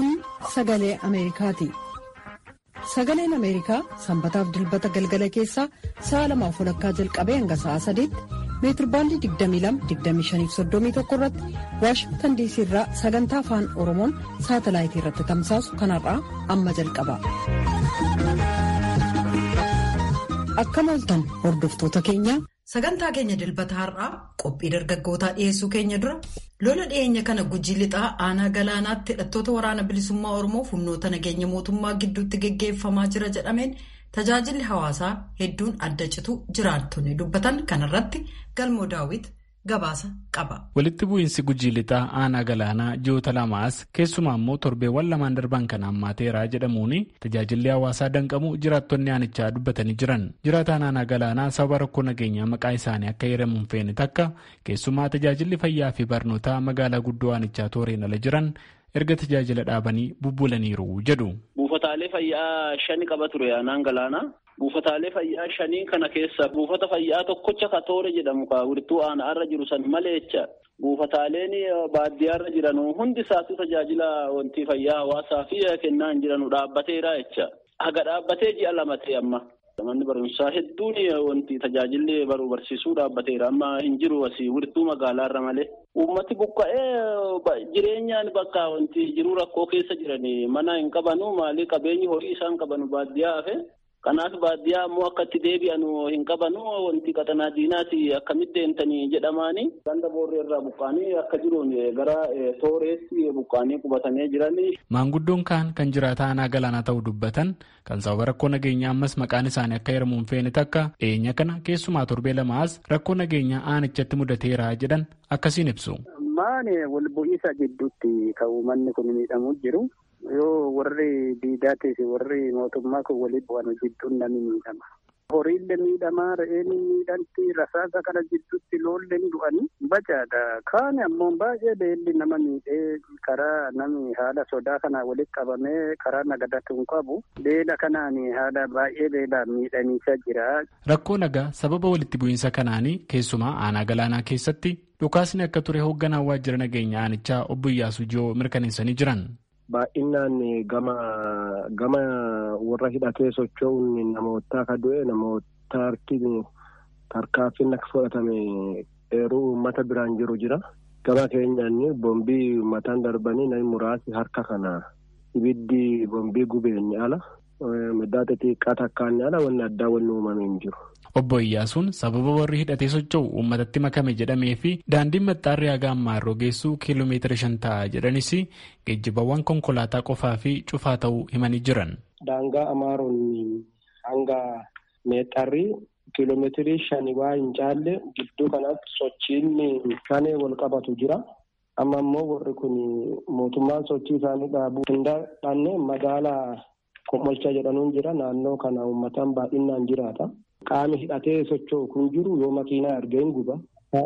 Kun sagalee Ameerikaati. Sagaleen Ameerikaa sanbataaf dilbata galgala keessaa sa'a lamaaf walakkaa jalqabee hanga sa'a sadiitti meetirbaandii 22-25-31 irratti Waashingtan diisii irraa sagantaa afaan Oromoon saatalaayitii irratti tamsaasu kanarraa amma jalqaba. Akkam ooltan hordoftoota keenya. Sagantaa keenya dilbata har'aa qophii dargaggootaa dhiyeessuu keenya dura lola dhiyeenya kana gujii lixaa aanaa galaanaatti hidhattoota waraana bilisummaa Oromoo humnoota nageenya mootummaa gidduutti geggeeffamaa jira jedhameen tajaajilli hawaasaa hedduun adda citu jiraattonni dubbatan kanarratti galmoo daawwit gabaasa qaba. Walitti bu'iinsi gujii lixaa aanaa galaanaa ji'oota lamaas keessumaa immoo torbeewwan lamaan darban kan hammaateeraa jedhamuun tajaajilli hawaasaa danqamu jiraattonni aanichaa dubbatanii jiran. Jiraataan aanaa galaanaa sababa rakkoo nageenyaa maqaa isaanii akka heeramuun feene takka keessumaa tajaajilli fayyaa fi barnootaa magaalaa guddoo aanichaa tooreen ala jiran erga tajaajila dhaabanii bubbulaniiru jedhu. Buufataalee fayyaa shani qaba ture aanaan galaanaa. Buufataalee fayyaa shanii kana keessa buufata fayyaa tokkocha katoore jedhamu ka wiirtuu aanaa irra jiru san malee jecha buufataaleen baadiyyaa irra jiran hundi isaatu tajaajila wanti fayyaa hawaasaa fi kennaa hin jiranu dhaabbateera jecha. Haga dhaabbatee ji'a lama ta'e amma. Manni barumsaa hedduun wanti tajaajilli baruu barsiisuu dhaabbateera amma hin jiru asii wiirtuu magaalaa irra malee. Uummati buqqa'ee jireenyaan bakka wanti jiruu rakkoo keessa jiranii mana hin qabanu maalii qabeenyi horii isaan qabanu baadiyyaa hafe. Kanaaf baadiyyaa ammoo akka itti deebi'an hin qabanu wanti qaxanaa diinaati akkamitti deemtanii jedhamaani. Ganda boorree irraa buqqaanii akka jiruun gara tooreetti buqqaanii qubatanii jiranii. Maanguddoon kaan kan jiraata aanaa galaanaa ta'uu dubbatan kan sababa rakkoo nageenyaa ammas maqaan isaanii akka heeramuun feene takka dhiyeenya kana keessumaa torbee lamaas rakkoo nageenyaa aanichatti mudateera jedhan akkasiin ibsu. Maani wal bu'iinsa gidduutti kan uummanni kun miidhamuu jiru. yoo warri diidaatii fi warri mootummaa kun waliin bu'an jidduun namni miidhama. Horiillee miidhamaa re'een miidhamti rasaasa kana jidduutti loolleen du'anii bacaadha. Kaan ammoo baay'ee beelli nama miidhee karaa namni haala sodaa kana walitti qabamee karaa nagadatu hin qabu. Beela kanaan haala baay'ee beelaan miidhamiisa jira. Rakkoo nagaa sababa walitti bu'iinsa kanaanii keessumaa aanaa galaanaa keessatti dhukaasni akka ture hoogganaa waajjira nageenya aanichaa obbo Iyyaasuu Jiyoo mirkaneessanii jiran. Baay'inaan gama gama warra hidhatee socho'uun namoota akka du'e namoota harkiin tarkaanfiin akka fudhatame eeruu uummata biraan jiru jira. Gama keenyaan boombii uummataan darbanii namni muraasni harka kana ibiddi boombii gubeen ala midhaa xixiqqaa takkaan ala wanni addaa wanni uumamee hin jiru. Obbo Iyyaasuun sababa warri hidhatee socho'u uummatatti makame jedhamee fi daandiin maxxaarri haga ammaa irra geessu kiiloomeetira shan ta'a jedhanis geejjibawwan konkolaataa qofaa fi cufaa ta'uu himanii jiran. Daangaa Amaaroon hanga meexxarri kiiloomeetirii shani waa hin caalle gidduu kanatti sochiin kanee wal qabatu jira. Amma immoo warri kun mootummaan sochii isaanii dhaabuu hin dandeenye magaalaa Komolcha jedhanuun jira naannoo kana uummataan baay'inaan jiraata. Qaami hidhatee socho'u kun jiru yoo makiinaa argee hin guba.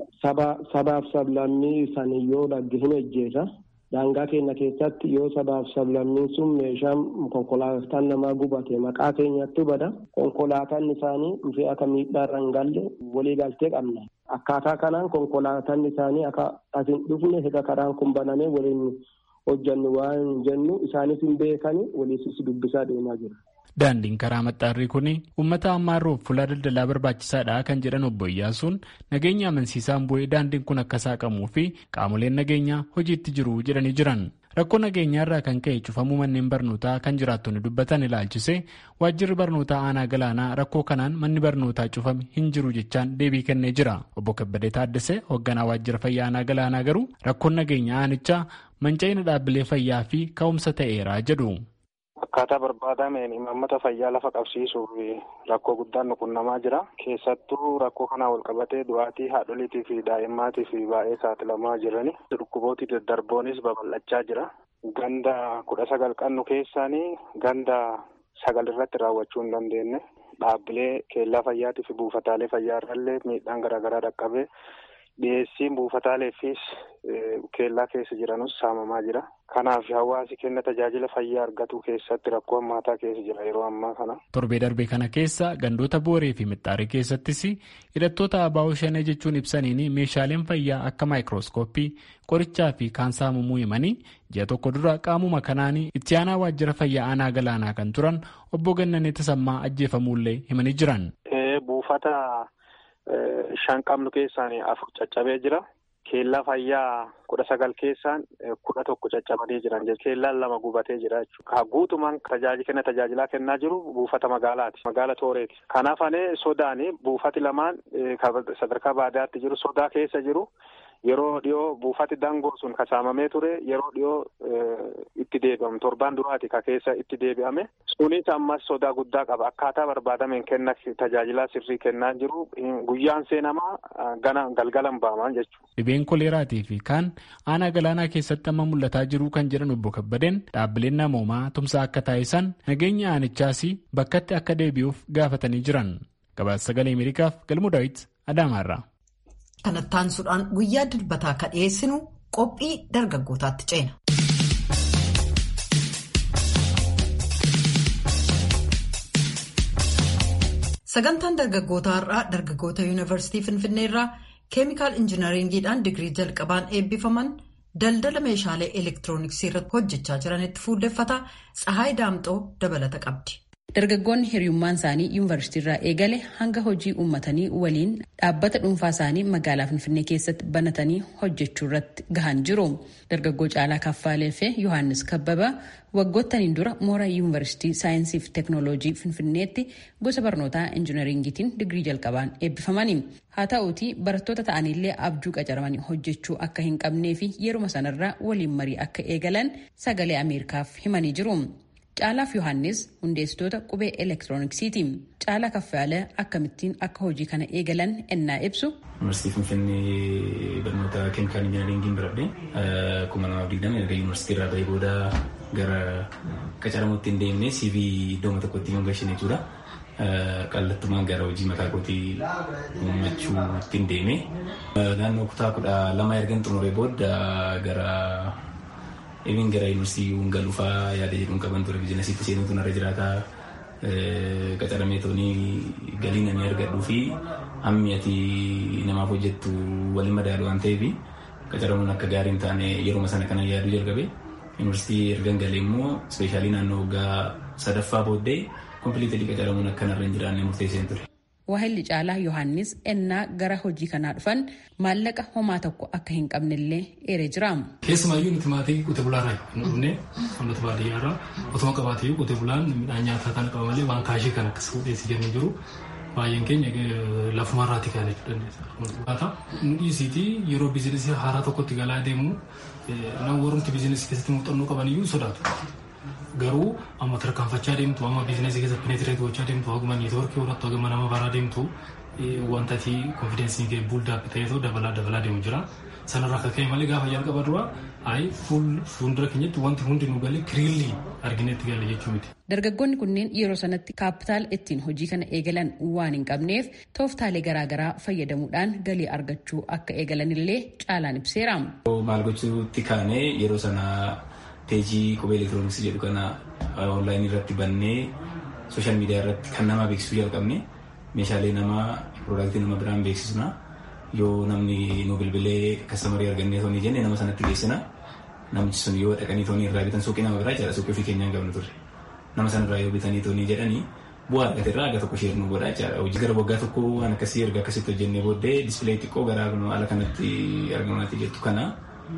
Sabaaf sablammii sanii yoo dhagge hin ejjeesa. Daangaa keenya keessatti yoo sabaaf sablammiin sun meeshaan konkolaataan namaa gubate maqaa keenyatti bada. Konkolaataan isaanii dhufee akka miidhaarra hin galle walii galtee qabna. Akkaataa kanaan konkolaataan isaanii akka as hin dhufne hega karaan kun banamee waliin hojjannu waan jennu isaanis hin beekani waliisis dubbisaa deemaa jira. Daandiin karaa maxxaarrii kun uummata ammaarroof fuula daldalaa barbaachisaadha kan jedhan obbo Iyyaasuun nageenya amansiisaan bu'ee daandiin kun akka saaqamuu fi qaamoleen nageenyaa hojiitti jiru jedhanii jiran. Rakkoo nageenyaa irraa kan ka'e cufamuu manneen barnootaa kan jiraattonni dubbatan ilaalchise waajjirri barnootaa aanaa galaanaa rakkoo kanaan manni barnootaa cufame hin jiru jechaan deebii kennee jira. Obbo Kabbadee Taaddasee hoogganaa waajjira fayyaa aanaa galaanaa garuu rakkoon nageenyaa aanichaa manca'ina dhaabbilee fayyaa fi ka'umsa ta'eera jedhu. Akkaataa barbaadameen imaammata fayyaa lafa qabsiisuuf rakkoo guddaan nu qunnamaa jira. Keessattuu rakkoo kanaa wal qabatee du'aatii haadholiitii fi daa'immaatiif baay'ee saaxilamaa jirani. Dhukkubooti daddarboonis babal'achaa jira. Ganda kudha sagal qabnu keessaanii ganda sagal irratti raawwachuu hin dandeenye. Dhaabbilee keellaa fayyaatii fi buufataalee fayyaa irrallee miidhaan garaagaraa dhaqqabee dhiyeessiin buufataaleefis keellaa keessa jiranus saamamaa jira. Kanaaf hawaasi kenna tajaajila fayyaa argatu keessatti rakkoo hammaataa keessa jira yeroo ammaa kana. Torbee darbee kana keessa gandoota booree fi mixxaarii keessattis hidhattoota abaa'oo shanee jechuun ibsaniin meeshaaleen fayyaa akka maayikirooskooppii qorichaa fi kaan saamamuu himanii ji'a tokko dura qaamuma kanaan itti aanaa waajjira fayyaa aanaa galaanaa kan turan obbo Gannanee Tasammaa ajjeefamuullee himanii jiran. Buufata shan qabnu keessaan afur caccabee jira. Keellaa fayyaa kudha sagal keessaan kudha tokko caccabanii jiran jechuudha. Keellaan lama gubatee jira jechuudha. Guutumaan tajaajila tajaajilaa kennaa jiru buufata magaalaati. Magaala Tooreeti. Kanaaf anee sodaani buufati lamaan sadarkaa baadiyyaatti jiru sodaa keessa jiru. Yeroo dhiyoo buufati dangoo sun kasaamamee ture yeroo dhiyoo itti deebi'amu torbaan duraati ka keessa itti deebi'ame sunis ammas sodaa guddaa qaba akkaataa barbaadameen kenna tajaajilaa sirrii kennaa jiru guyyaan seenamaa gana galgalan ba'aman jechuudha. Dhibeen koleeraatii fi kaan aanaa galaanaa keessatti amma mul'ataa jiru kan jedhan obbo Kabbadeen dhaabbileen namoomaa tumsa akka taasisan nageenya aanichaas bakkatti akka deebi'uuf gaafatanii jiran. Gabaasa sagalee Ameerikaaf galmuu daawit Adaamaarraa. Kanatti aansuudhaan guyyaa dilbataa akka dhiyeessinu qophii dargaggootaatti ceena. Sagantaan dargaggootaa har'aa dargaggoota yuunivarsiitii Finfinnee irraa keemikaal injinaringiidhaan digirii jalqabaan eebbifaman daldala meeshaalee elektirooniksii irratti hojjechaa jiranitti fuulleffata Tsahaay Daamxoo dabalata qabdi. Dargaggoonni hiriyummaan isaanii yuunivarsiitii irraa eegale hanga hojii uummatanii waliin dhaabbata dhuunfaa isaanii magaalaa Finfinnee keessatti banatanii hojjechuu irratti gahan jiru. Dargaggoo Caalaa Kaffaalee fi Yohaannis Kabbaba waggootaniin dura mooraa yuunivarsiitii saayinsii fi teeknooloojii Finfinneetti gosa barnootaa injinaringiitiin digirii jalqabaan eebbifamani. Haa ta'uutii barattoota ta'anillee abjuu qacaramanii hojjechuu akka hin qabnee fi yeruma sanarraa waliin marii akka eegalan sagalee Ameerikaaf himanii jiru. Caalaaf Yohaannis hundeessitoota qubee elektirooniksiiti. Caalaa Kaffaalee akkamittiin akka hojii kana eegalan ennaa ibsu. Yuunivarsiitii Finfinnee barnoota keemikaal injinaringiin baradhee kuma namaaf digdama erga yuunivarsiitii irraa bahee booda gara qacaramuutti hin deemnee CV iddooma tokkotti hin gashin jechuudha. Qallattumaan gara hojii mataa kootii uummachuutti hin deeme. Naannoo kutaa kudha lama ergan xumuree booda gara Ebiin gara yuunivarsiitii galuufaa yaada jedhuun qaban ture biizinasiitti seenuutu narra jiraataa qacaramee toonii galii namni argadhuu fi hammi ati namaaf hojjettu waliin madaalu waan ta'eef qacaramuun akka gaarii hin taane yeruma sana kana yaaduu jalqabe yuunivarsiitii ergan galee immoo ispeeshaalii naannoo waggaa sadaffaa booddee kompiliitilii qacaramuun akka narra hin jiraanne murteesseen ture. Waahilli Caalaa Yohaannis ennaa gara hojii kanaa dhufan maallaqa homaa tokko akka hin qabnellee eeree jira. Keessumaayyuu nuti maatii qotee bulaarraa hin dhufne uummata baadiyyaarraa otuma qabaatee qotee bulaan midhaan nyaataa kan qaba malee waan kaashii kan akkas fuudheessi jennu jiru baay'een keenya lafumarraatti kan jechuudha. Nu dhiisiiti yeroo biizinesii haaraa tokkotti galaa deemu nama warrumti biizinesii keessatti muuxannoo qabaniyyuu sodaatu. garuu amma tarkaanfachaa deemtu amma biizinasii keessatti peneetireet gochaa deemtu haguma niitoorkii horattu haguma nama baraa deemtu wanta ati konfideensiin kee buuldaappi ta'eetoo dabalaa dabalaa deemu jira. Sanarraa akka ka'e malee gaafa jalqaba dura ayi fuuldura keenyatti wanti hundi nu galee kiriilli arginetti gale jechuu miti. Dargaggoonni kunneen yeroo sanatti kaapitaala ittiin hojii kana eegalan waan hin qabneef tooftaalee garaagaraa fayyadamuudhaan galii argachuu akka eegalanillee caalaan ibseera. Maal gochuutti kaanee yeroo sana peejii qubee elektirooniksii jedhu kana onlaayinii irratti bannee sooshaal miidiyaa irratti kan nama beeksisuu jalqabne meeshaalee namaa piroodaaktii nama biraan beeksisna yoo namni nu bilbilee kastamarii argannee toonii jenne nama sanatti geessina namichi sun yoo dhaqanii toonii irraa bitan suuqii nama biraa jala suuqii ofii keenyaan qabnu turre nama sanarraa yoo bitanii toonii jedhanii bu'aa argate irraa aga tokko sheer nu godhaa jechaadha hojii gara waggaa tokko waan akkasii erga akkasitti hojjennee booddee dispilee xiqqoo gara ala kanatti argamanaatti jettu kana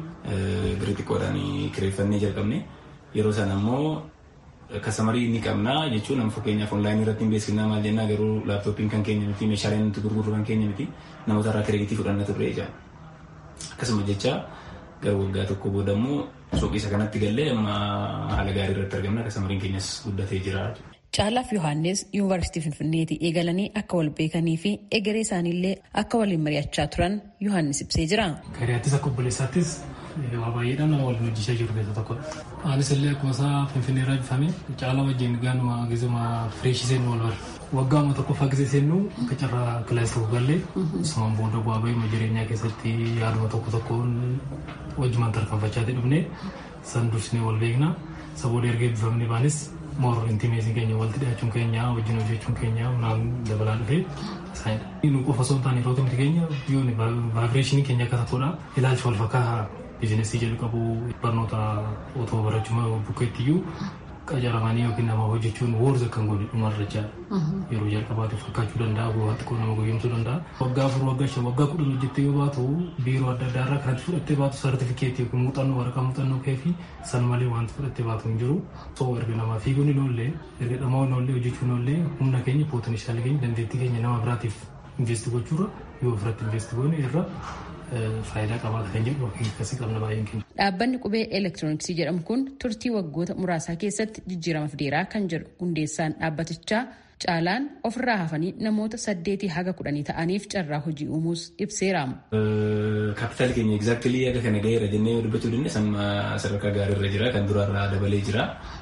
birrii xiqqoodhaan kireeffannee jalqabne yeroo sana ammoo kastamarii ni qabna jechuun nama fakkeenyaaf onlaayinii irratti hin beeksifnaa maal jennaa garuu laaptooppiin kan keenya miti meeshaaleen nuti gurgurru kan keenya miti namoota irraa kireeditii fudhanna turre jecha akkasuma jecha gara waggaa tokko booda immoo suuqii isa kanatti gallee amma haala gaarii irratti argamna kastamariin keenyas guddatee jira. Caalaaf Yohaannis yuunivarsiitii Finfinneetii eegalanii akka wal beekanii fi egeree isaaniillee akka waliin mari'achaa turan Yohaannis ibsee jira. Gariyaattis akka obboleessaattis waa baay'eedhaan nama waliin hojjechaa jiru keessa tokkodha. Anis illee akkuma isaa Finfinnee irraa bifame caala wajjin gaanuma gizuma fireeshisee nu wal bara. Waggaa tokkoffaa gisee seennu akka carraa kilaasii tokko gallee sumaan booda bu'aa bahima jireenyaa keessatti yaaduma tokko tokkoon wajjumaan tarkaanfachaa dhufne san dursinee wal beekna. Saboota erga eebbifamne baanis moor intimeetiin keenya walitti dhiyaachuun keenya wajjin hojjechuun keenya naan dabalaa dhufee isaanidha. Nu qofa osoo hin taane yeroo tamti keenya yoon vaabireeshinii keenya akka tokkodha. Ilaalcha wal fakkaata biizinesii jedhu qabu barnoota otoo barachuma bukkeetti iyyuu qacaramanii yookiin nama hojjechuun woorza kan godhe dhumarra jaala. Yeroo jalqabaatiif fakkaachuu danda'a bu'aa xiqqoo nama guyyumsuu danda'a. Waggaa afur waggaa shan waggaa kudhan hojjettee yoo baatu biiroo adda addaa irraa kanatti fudhattee baatu sartifikeetii yookiin muuxannoo waraqaa muuxannoo kee fi san malee wanti fudhattee baatu hin jiru. Soo erga namaa fiiguun hin oolle erga dhamaa hin oolle hojjechuun oolle humna keenya pootenshaalii keenya dandeettii keenya nama biraatiif investi gochuurra yoo ofirratti investi goone irra faayidaa qabaata kan jedhu akkasii qabna baay'een keenya. Dhaabbanni qubee elektirooniksii jedhamu kun turtii waggoota muraasaa keessatti jijjiirama fideeraa kan jedhu hundeessaan dhaabbatichaa caalaan ofirraa hafanii namoota saddeetii haga kudhanii ta'aniif carraa hojii uumuus ibseera. Kaapitaali keenya egzaaktilii akka kana gaheera jennee yoo dubbachuu dandeenya amma sadarkaa gaariirra jira kan duraarraa dabalee jira.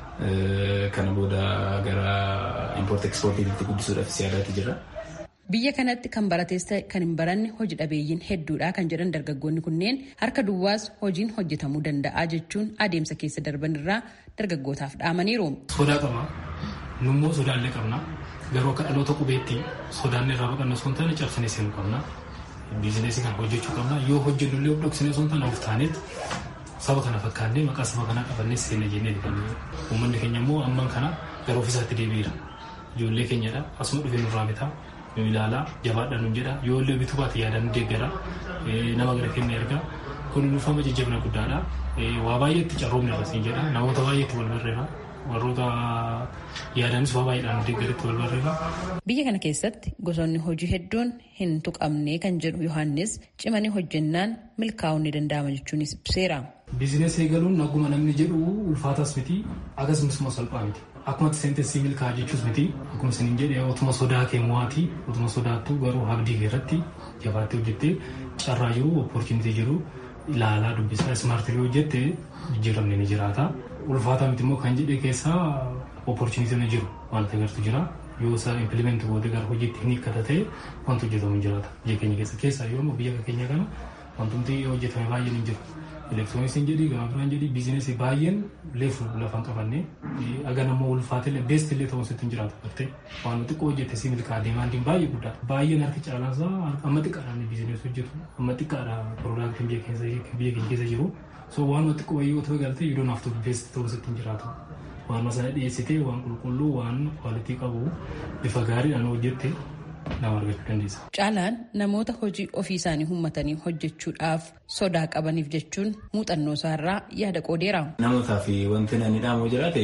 Kana booda gara impoort ekspoortiitti guddisuudhaaf yaadaatti jira. Biyya kanatti kan barates ta'e kan hin baranne hojii dhabeeyyiin hedduudha kan jedhan dargaggoonni kunneen harka duwwaas hojiin hojjetamuu danda'a jechuun adeemsa keessa darban irraa dargaggootaaf dhaamaniiru. Sodaa qaba. Nummoo sodaallee qabna. Garuu akka dhaloota qubeetti sodaan irraa baqanna osoo hin taane cabsinee seenuu qabna. Biizineesii kana hojjechuu qabna. Yoo hojjennu illee dhoksinee osoo hin taane of taaneet saba kana fakkaannee maqaa saba kanaa qabannee seena jennee dhufannee. Uummanni keenya immoo amman kana gara ofiisaatti deebi'eera. Ijoollee keenyadha. Asuma dhufee nurraa bitaa. yoo ilaalaa jabaadha nun jedha yoo illee bituu baate yaadaan deeggara nama gara kenna erga kun dhufama jajjabina guddaadha waa baay'eetti carroomni irrasiin jedha namoota baay'eetti wal barreera warroota yaadanis waa baay'eedhaan deeggaritti wal barreera. Biyya kana keessatti gosoonni hojii hedduun hin tuqamne kan jedhu Yohaannis cimanii hojjennaan milkaa'uun ni danda'ama jechuunis ibseera. Biizineesii eegaluun akkuma namni jedhu ulfaatas miti akkasumas immoo salphaa miti. Akkuma seentensii milkaa jechuus miti akkuma isiniin jedhe otuma sodaa kee mo'aati otuma sodaattu garuu abdii keerratti jabaattee hojjettee carraa jiru opportunitii jiru ilaalaa dubbisaa ismaartii hojjette jijjiiramni ni jiraata. Ulfaataa miti immoo kan jedhe keessaa opportunitii ni jiru wanta gartu jira. Yoo isaa impilimeenti gootee gara hojiitti hin hiikkata ta'e wanti hojjetamu ni jiraata. Biyya keenya keessa keessaa yoo biyya keenya kana wantumti hojjetame baay'een hin jiru. elektirooniksiin jedhii gama biraan jedhii biizinesii baay'een leefu lafan qabanne aga namoo ulfaatellee beest illee ta'uu sitti hin jiraatu gartee waan xiqqoo hojjette si milkaa deemaandiin baay'ee guddaa baay'een harki caalaansaa amma xiqqaadhaan biizinees hojjetu amma xiqqaadha piroodaaktiin biyya keenya keessa jiru so waan xiqqoo wayyoo otoo galtee yoo naaftu beest ta'uu sitti hin jiraatu waan sana dhiyeessitee waan qulqulluu waan kwaalitii qabu bifa gaariidhaan hojjette nama argachuu dandeessa. Caalaan namoota hojii ofii isaanii uummatanii hojjechuudhaaf sodaa qabaniif jechuun muuxannoo isaarraa yaada qoodeera. Namootaaf wanti namni dhaamu jiraate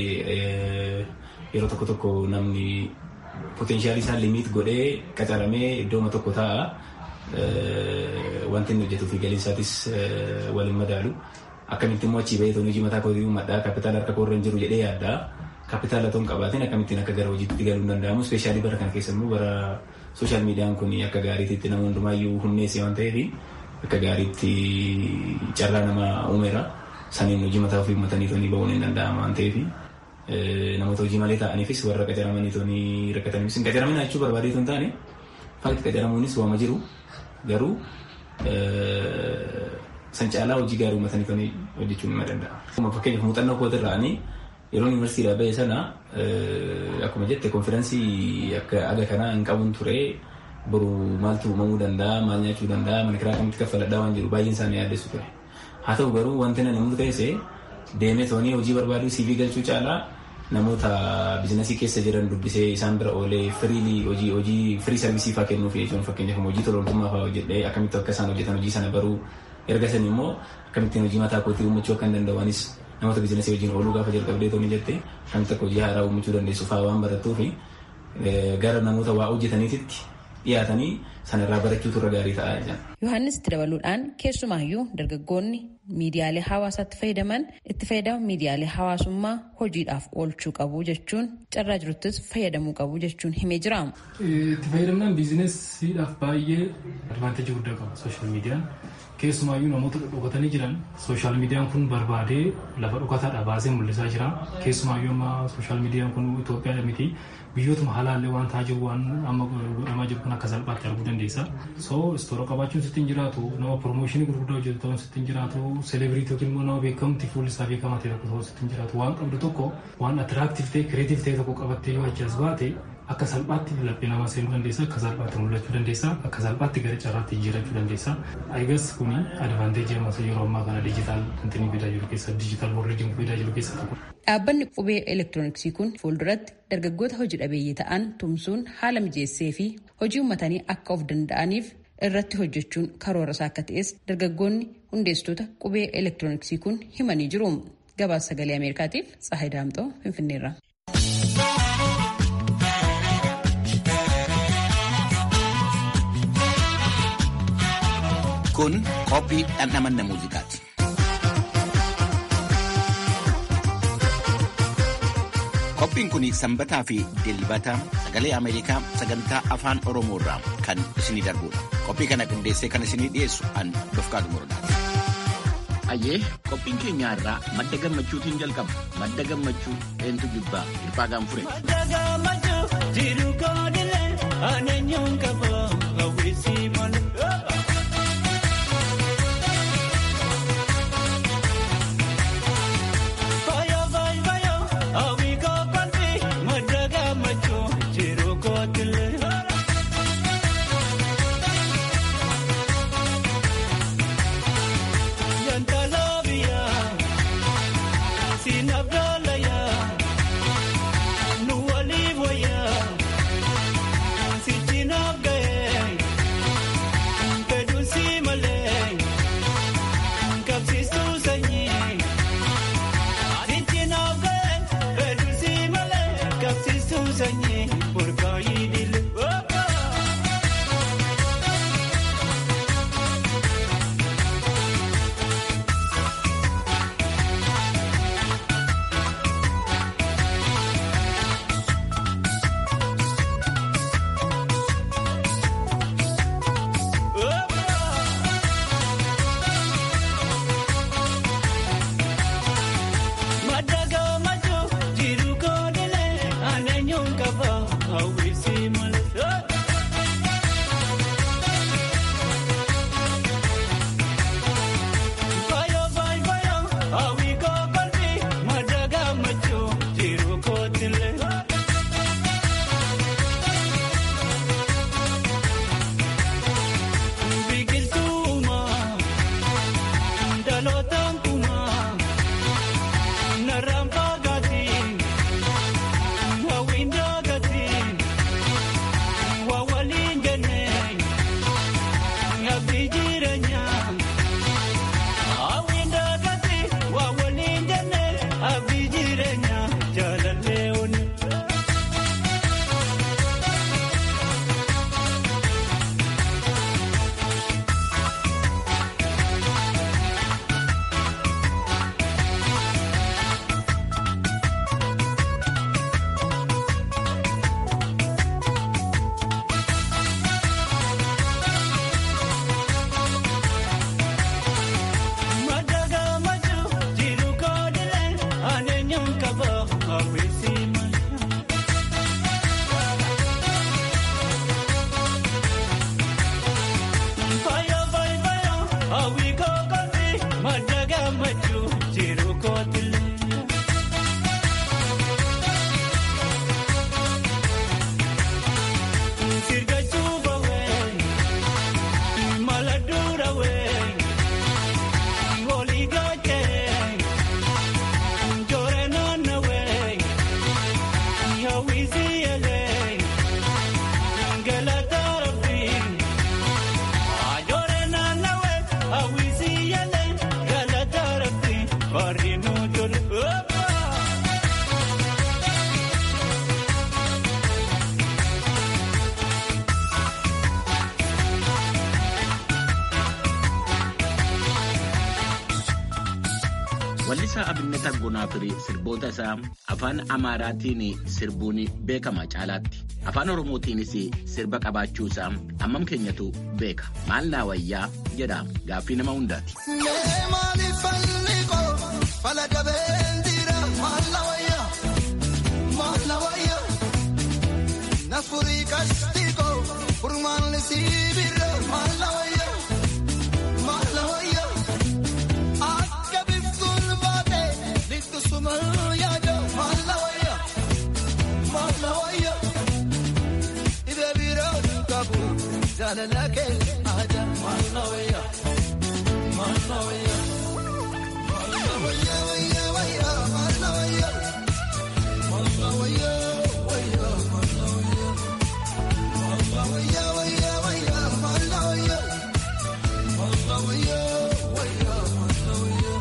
yeroo tokko tokko namni poteenshaalii isaa limiit godhee qacaramee iddooma tokko taa'a. Wanti inni hojjetuu fi galiin isaatis waliin madaalu. Akkamitti immoo achii bahee hojii mataa kootii uummadhaa kaapitaala harka koorra hin jiru jedhee yaaddaa. Kaapitaala otoo hin qabaatiin akkamittiin akka gara hojiitti galuu hin danda'amu. Ispeeshaalii bara kana keessa immoo bara sooshaal miidiyaan kun akka gaariitti nama hundumaayyuu hunneesse waan ta'eef akka gaariitti carraa nama uumeera. Saniin hojii mataa ofii uummatanii toonii ba'uun hin danda'ama waan ta'eef namoota hojii malee ta'aniifis warra qacaramanii toonii rakkataniifis hin qacaramin jechuu barbaadee hin taane fakti qacaramuunis waama jiru garuu san caalaa hojii gaarii uummatanii toonii hojjechuun nima danda'a. Fakkeenyaaf muuxannoo kootirraanii yeroo yuunivarsiitii ba'e sana akkuma jette konfiraansii akka aga kanaa hin qabuun ture boru maaltu uumamuu danda'a maal nyaachuu danda'a mana kiraa kamitti kaffaladhaa waan jiru baay'een isaanii yaaddeessu ture. Haa ta'u garuu wanti nani murteesse deemee toonii hojii barbaaduu CV galchuu caalaa namoota biizinasii keessa jiran dubbisee isaan bira oolee firiilii hojii hojii firii sarvisii fa'aa kennuuf jechuun fakkeenyaaf hojii tololtummaa fa'aa hojjedhee akkamitti akka isaan hojjetan hojii sana baruu erga san immoo akkamittiin hojii mataa kootii uumachuu akka hin danda'anis namoota biizinasii wajjin ooluu gaafa jalqabdee tooni jette akkamitti akka hojii haaraa uumachuu dandeessu fa'aa waan barattuu fi gara namoota waa hojjetaniititti dhiyaatanii sanarraa barachuutu irra gaarii ta'a jedhan. Yohaannis itti dabaluudhaan keessumaayyuu dargaggoonni miidiyaalee hawaasaatti fayyadaman itti fayyadama miidiyaalee hawaasummaa hojiidhaaf oolchuu qabu jechuun carraa jiruttis fayyadamuu qabu jechuun himee jira. Itti fayyadamnaan biizinesiidhaaf baay'ee advaanteejii guddaa qaba sooshaal miidiyaan. Keessumaayyuu namoota dhokatanii jiran sooshaal miidiyaan kun barbaadee lafa dhokataadha baasee mul'isaa jira. Keessumaayyuu amma sooshaal miidiyaan kun Itoophiyaa miti biyyootuma halaallee waan ta'aa jiru waan amma godhamaa jiru kun akka salphaatti arguu dandeessa. So istoora qabaachuun sitti hin jiraatu nama piroomooshinii gurguddaa hojjetu ta'uun sitti hin jiraatu seleebiriitii yookiin immoo nama beekamti fuulli isaa beekamaa ta'e tokko ta'uun sitti hin jiraatu waan qabdu tokko waan atiraaktiif ta'e kireetiif ta'e tokko qabattee yoo achi as baate akka salphaatti laphee namaa seenuu dandeessa akka salphaatti mul'achuu dandeessa akka salphaatti gara carraatti jijjiirachuu dandeessa ayigas kuni advaanteejii ammas yeroo ammaa kana dijitaal intinii fidaa jiru keessa dijitaal boordiin fidaa jiru keessa tokko. Dhaabbanni qubee elektirooniksii kun fuulduratti dargaggoota hojii dhabeeyyii ta'an tumsuun haala mijeessee fi hojii uummatanii akka of danda'aniif irratti hojjechuun karoora isaa akka ta'es dargaggoonni hundeessitoota qubee elektirooniksii kun himanii jiru. Gabaasa sagalee Ameerikaatiif Tsahayi Daamxoo Finfinneerra. Kun qophii dhandhamanna muuziqaati. Qophiin kun sanbataa fi dilbata sagalee Ameerikaa sagantaa afaan Oromoo irraa kan isinii darbudha. Qophii kana qindeessee kan isinii dhiyeessu an Dofqaatu Murdaati. Ayyee qophiin keenya irraa madda gammachuutiin jalqaba. Madda gammachuu eentu jibbaa hirphaa gaanfure. Madda gammachuu jiru koodilee aaneenyuun qaba hawwisii malee. Weellisaa Abinnet Argonaa fi sirboota isaa afaan Amaaraatiin sirbuun beekama caalaatti. Afaan Oromootiinis sirba qabaachuu isaa hammam keenyatu beeka. Maal naa wayyaa jedha gaaffii nama hundaati. Jaalalake aadaa maalla wayyaa maalla wayyaa maalla wayyaa wayyaa wayyaa maalla wayyaa maalla wayyaa wayyaa maalla wayyaa maalla wayyaa wayyaa wayyaa maalla wayyaa maalla wayyaa wayyaa maalla wayyaa.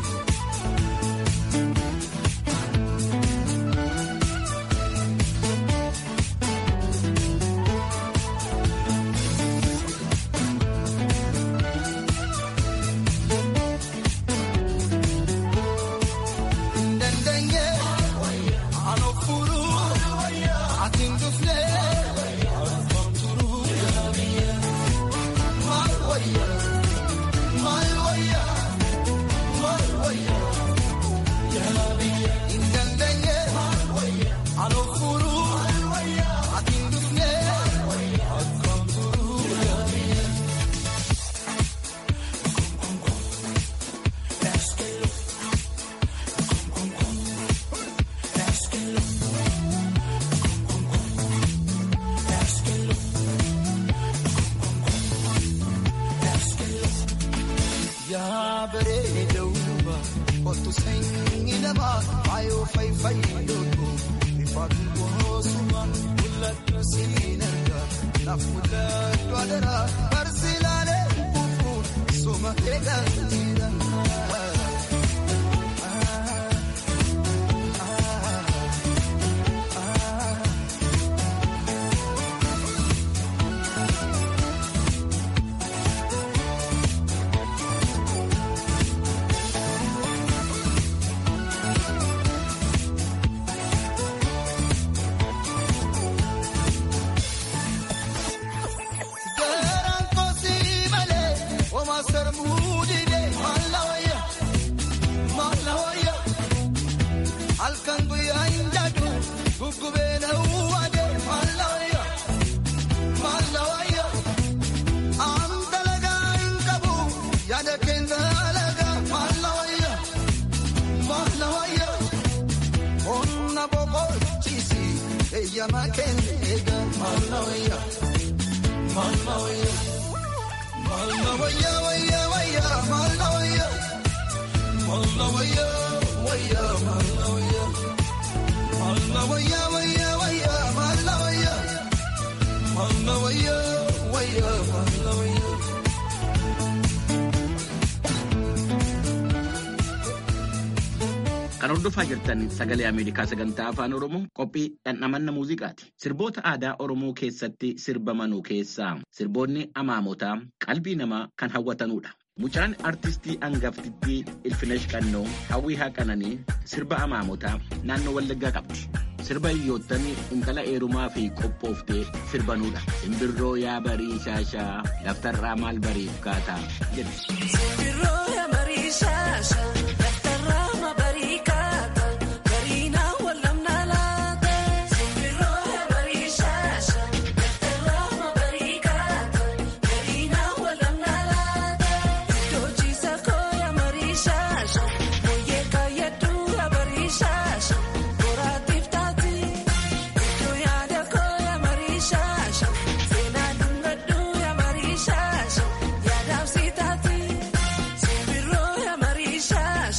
yaa bareeduuba kottu sanyii namaa faayoo fayyadoo ifaatu boosuma mul'atu siin argaa naaf mul'atu adaraa barsiilalee kufu suma eegaa jira. Garaan kosii malee oma sarbuu didee maalla wayyaa maalla wayyaa halkan guyyaa hin jaadu guggubee na uwwadee maalla wayyaa maalla wayyaa aan dalagaa hin qabu yaada keenya dalagaa maalla wayyaa maalla wayyaa onna boqochiisi eeyyamaa keenya eegaa maalla wayyaa. Malla wayya, malla wayya wayya wayya, malla wayya, malla wayya wayya, malla wayya, malla wayya wayya wayya, malla wayya, malla wayya wayya, malla wayya. Kan hordofaa jirtan sagalee Ameerikaa sagantaa afaan Oromoo qophii dhandhamanna muuziqaati. Sirboota aadaa Oromoo keessatti sirbamanuu keessaa sirboonni amaamotaa qalbii namaa kan hawwatanudha. Mucaan artistii hangaftittii Ilfinesh Qannoo hawwii haqananii sirba amaamotaa naannoo Wallaggaa qabdi. Sirba hiyyoottan intala eerumaa fi qophooftee sirbanudha. Simbirroo yaa barii shaashaa daftarraa maal bariif kaataa jedhu. Sirro ya marisha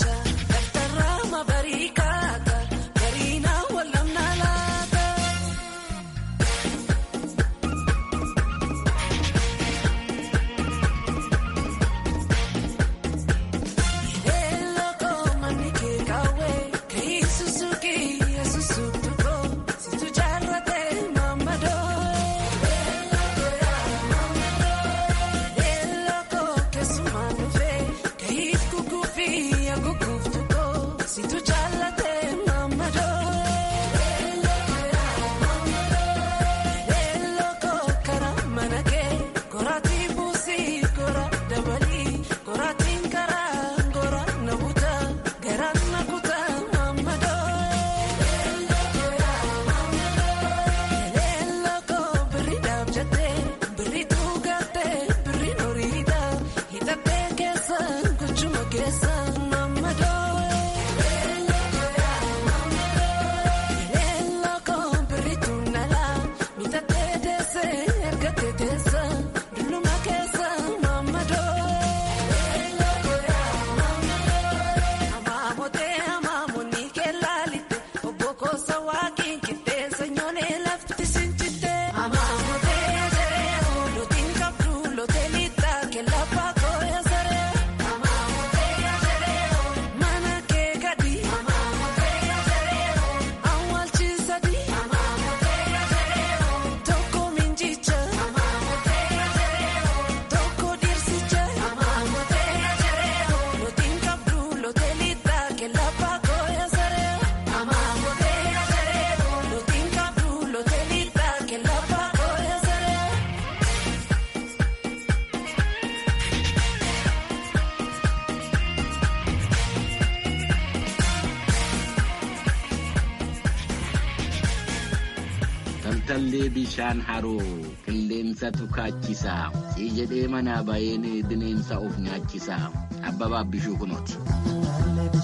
Taltallee bishaan haroo qilleensatu kaachisa sii jedhee manaa baheen bineensa of nyaachisa abbabaaf bishuu kunooti.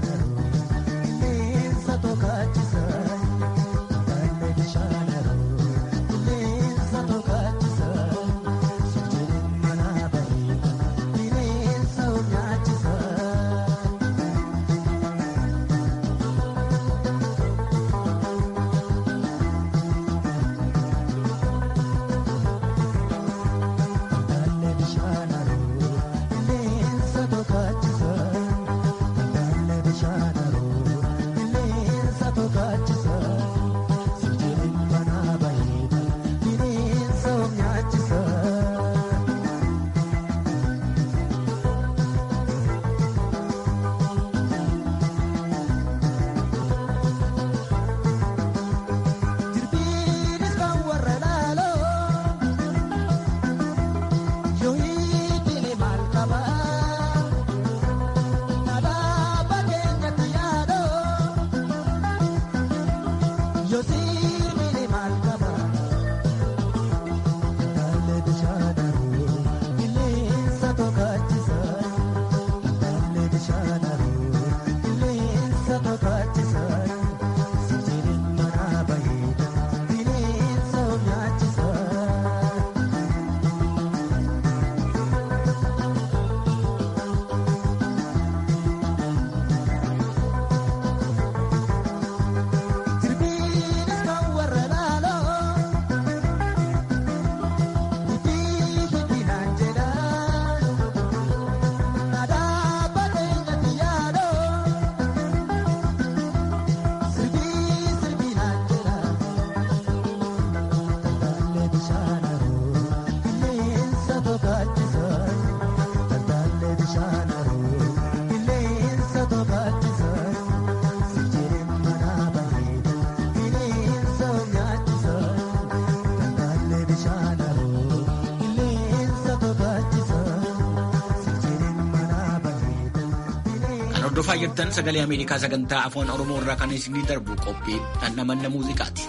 Hordofaa jirtan sagalee Ameerikaa sagantaa afaan Oromoo irraa kan isinii darbu qophii dhandhamanna muuziqaati.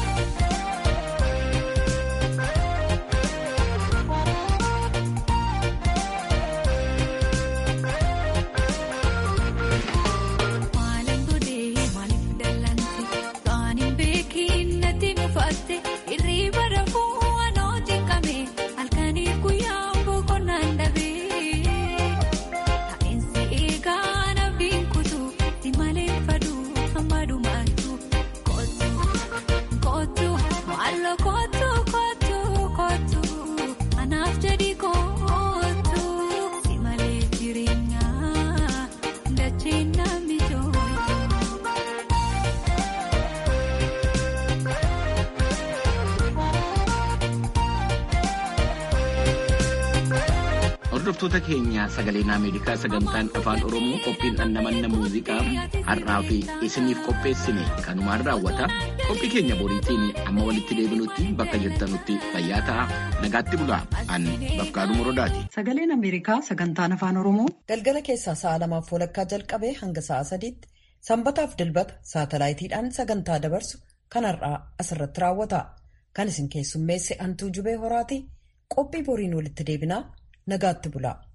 Hordoftoota keenya sagaleen Ameerikaa sagantaan afaan Oromoo qophiin dhandhamanna muuziqaa har'aa fi isiniif qopheessine kanumaan raawwata. Qophii keenya boriitiin amma walitti deebinutti bakka jirtanutti fayyaa ta'a. Nagaatti bulaa. An Bafqaaduu Morodaati. Sagaleen Ameerikaa sagantaan afaan Oromoo galgala keessaa sa'a lamaaf walakkaa jalqabee hanga sa'a sadiitti sanbataaf dilbata saatalaayitiidhaan sagantaa dabarsu kan har'aa asirratti raawwata. Kan isin keessummeesse Antuu Jubee Horaati. Qophii boriin walitti deebinaa nagaatti bulaa.